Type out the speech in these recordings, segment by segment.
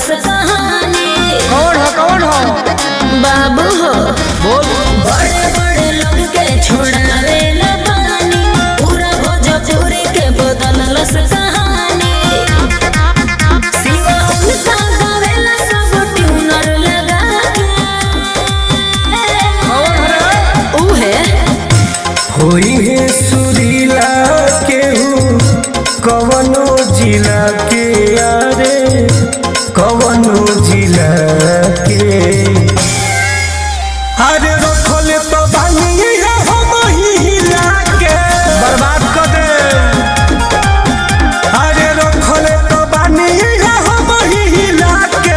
बदलस कहानी कौन हो कौन हो बाबू हो बोल बड़े बड़े लोग के छोड़ावे न पानी पूरा भोजपुरी के बदलस कहानी सिवा उनका गावेला सब ट्यूनर लगा के कौन हो रे उहे होई है सुरीला केहू कवनो जिला के यारे कवनो जिला के अरे रखल तो बानी हम हिला के बर्बाद कर दे अरे रखल तो बानी हम हिला के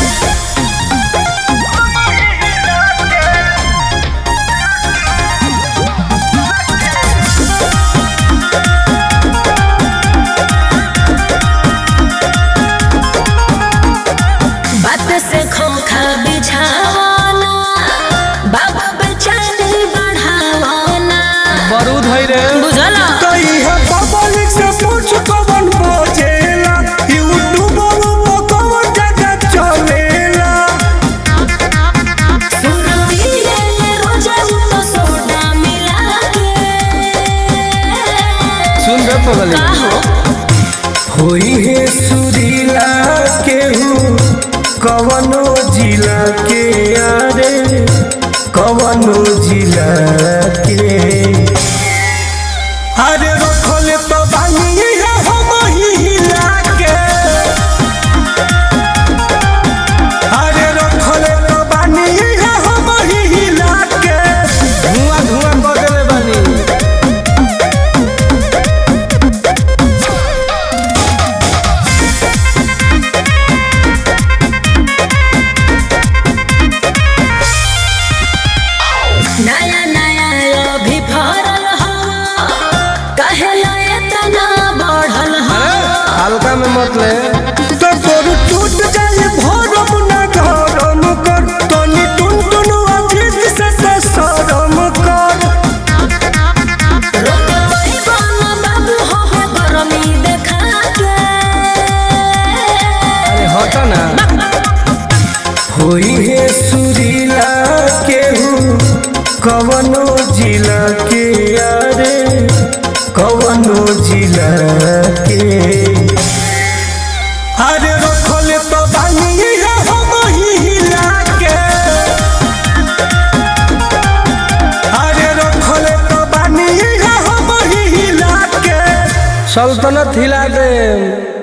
बात से खोखा बिछावाना बाबा बेचैनी बढ़ावाना बारूद है रे बुझला कई है पब्लिक से पूछ कवन बजेला यूट्यूब पर कवन जगह चलेला सुरती ले रोजा तो सोडा मिला के सुन रे पगली का हो होई है सुरीला केहू कवनो जिला के यारे कवनो जिला के अरे रखल तो बानी है हम हिला के अरे रखल तो बानी है हम हिला के धुआं धुआं कर देले बानी नया नया अभी फरल हवा कहेला इतना बढ़ल हवा हल्का में मत ले तो तोर टूट जाए भरम न गरम कर तनी टुन टुन अजीत से से शरम कर रोके पैबाना बाबू हो हो गरमी देखा के अरे हट ना होई है सुरीला केहू कवनो जिला के यारे कवनो जिला के अरे रखल तो बानी है हम हिला के अरे रखल तो बानी है हम हिला के सल्तनत हिला दे